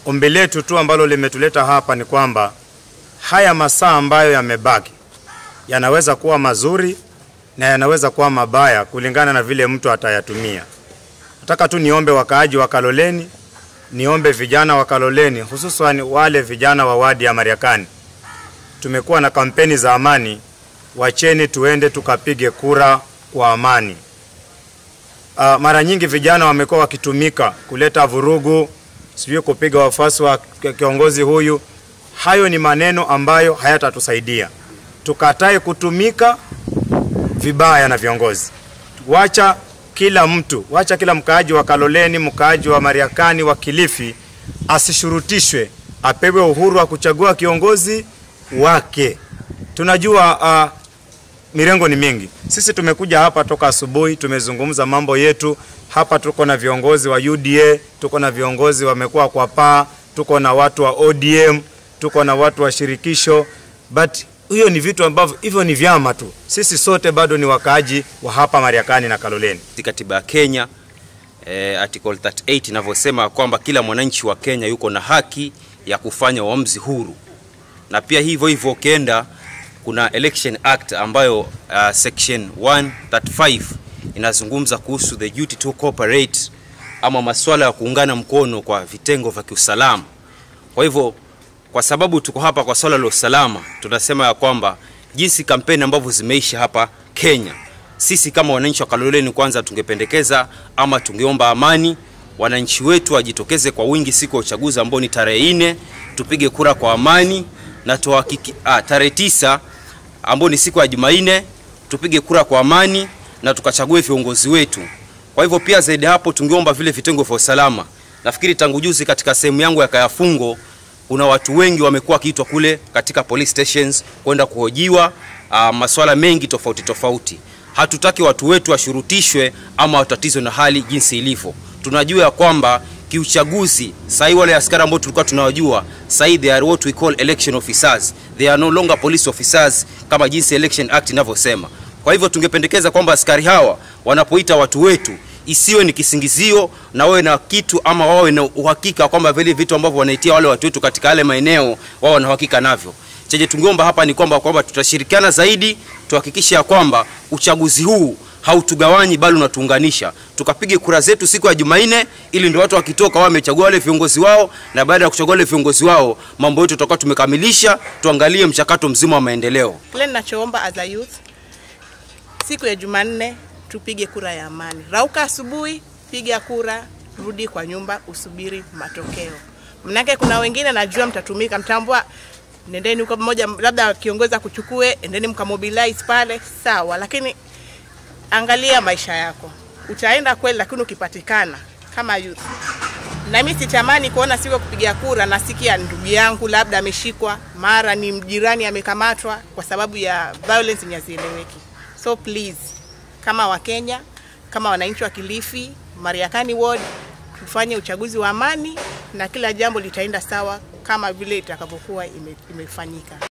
ombi letu tu ambalo limetuleta hapa ni kwamba haya masaa ambayo yamebaki yanaweza kuwa mazuri na yanaweza kuwa mabaya kulingana na vile mtu atayatumia. Nataka tu niombe wakaaji wa Kaloleni, niombe vijana wa Kaloleni, hususan wale vijana wa wadi ya Mariakani. Tumekuwa na kampeni za amani, wacheni tuende tukapige kura kwa amani. Uh, mara nyingi vijana wamekuwa wakitumika kuleta vurugu, sijui kupiga wafuasi wa kiongozi huyu. Hayo ni maneno ambayo hayatatusaidia. Tukatae kutumika vibaya na viongozi. Wacha kila mtu, wacha kila mkaaji wa Kaloleni, mkaaji wa Mariakani, wa Kilifi asishurutishwe, apewe uhuru wa kuchagua kiongozi wake. Tunajua uh, mirengo ni mingi. Sisi tumekuja hapa toka asubuhi, tumezungumza mambo yetu hapa. Tuko na viongozi wa UDA, tuko na viongozi wamekuwa kwa paa, tuko na watu wa ODM, tuko na watu wa shirikisho, but hiyo ni vitu ambavyo hivyo ni vyama tu. Sisi sote bado ni wakaaji wa hapa Mariakani na Kaloleni. Katiba ya Kenya eh, article 38 inavyosema kwamba kila mwananchi wa Kenya yuko na haki ya kufanya uamuzi huru, na pia hivyo hivyo ukienda kuna Election Act ambayo uh, section 135 inazungumza kuhusu the duty to cooperate ama masuala ya kuungana mkono kwa vitengo vya kiusalama. Kwa hivyo kwa sababu tuko hapa kwa swala la usalama, tunasema ya kwamba jinsi kampeni ambavyo zimeisha hapa Kenya, sisi kama wananchi wa Kaloleni kwanza tungependekeza ama tungeomba amani, wananchi wetu wajitokeze kwa wingi siku ya uchaguzi ambao ni tarehe nne, tupige kura kwa amani na tuhakiki, ah, tarehe tisa ambao ni siku ya Jumanne tupige kura kwa amani na tukachague viongozi wetu. Kwa hivyo pia zaidi hapo tungeomba vile vitengo vya usalama. Nafikiri tangu juzi katika sehemu yangu ya Kayafungo kuna watu wengi wamekuwa wakiitwa kule katika police stations kwenda kuhojiwa uh, maswala mengi tofauti tofauti. Hatutaki watu wetu washurutishwe ama watatizwe na hali jinsi ilivyo. Tunajua ya kwamba kiuchaguzi sahii wale askari ambao tulikuwa tunawajua sahii they are what we call election officers they are no longer police officers kama jinsi election act inavyosema kwa hivyo tungependekeza kwamba askari hawa wanapoita watu wetu isiwe ni kisingizio na wawe na kitu ama wawe na uhakika kwamba vile vitu ambavyo wanaitia wale watu wetu katika yale maeneo wao wana uhakika navyo chenye tungeomba hapa ni kwamba kwamba tutashirikiana zaidi tuhakikishe ya kwamba uchaguzi huu hautugawanyi bali unatuunganisha tukapige kura zetu siku ya Jumanne ili ndio watu wakitoka wao wamechagua wale viongozi wao na baada ya kuchagua wale viongozi wao mambo yetu tutakuwa tumekamilisha tuangalie mchakato mzima wa maendeleo Kile ninachoomba as a youth, siku ya Jumanne tupige kura ya amani. Rauka asubuhi, piga kura, rudi kwa nyumba, usubiri matokeo. Mnake kuna wengine najua mtatumika, mtambua nendeni huko mmoja, labda kiongozi akuchukue, endeni mkamobilize pale, sawa, lakini angalia maisha yako. Utaenda kweli, lakini ukipatikana kama youth na mimi sitamani kuona siku ya kupiga kura nasikia ndugu yangu labda ameshikwa, mara ni jirani amekamatwa kwa sababu ya violence yenye hazieleweki. So please, kama Wakenya, kama wananchi wa Kilifi, Mariakani ward, tufanye uchaguzi wa amani na kila jambo litaenda sawa kama vile itakavyokuwa ime, imefanyika.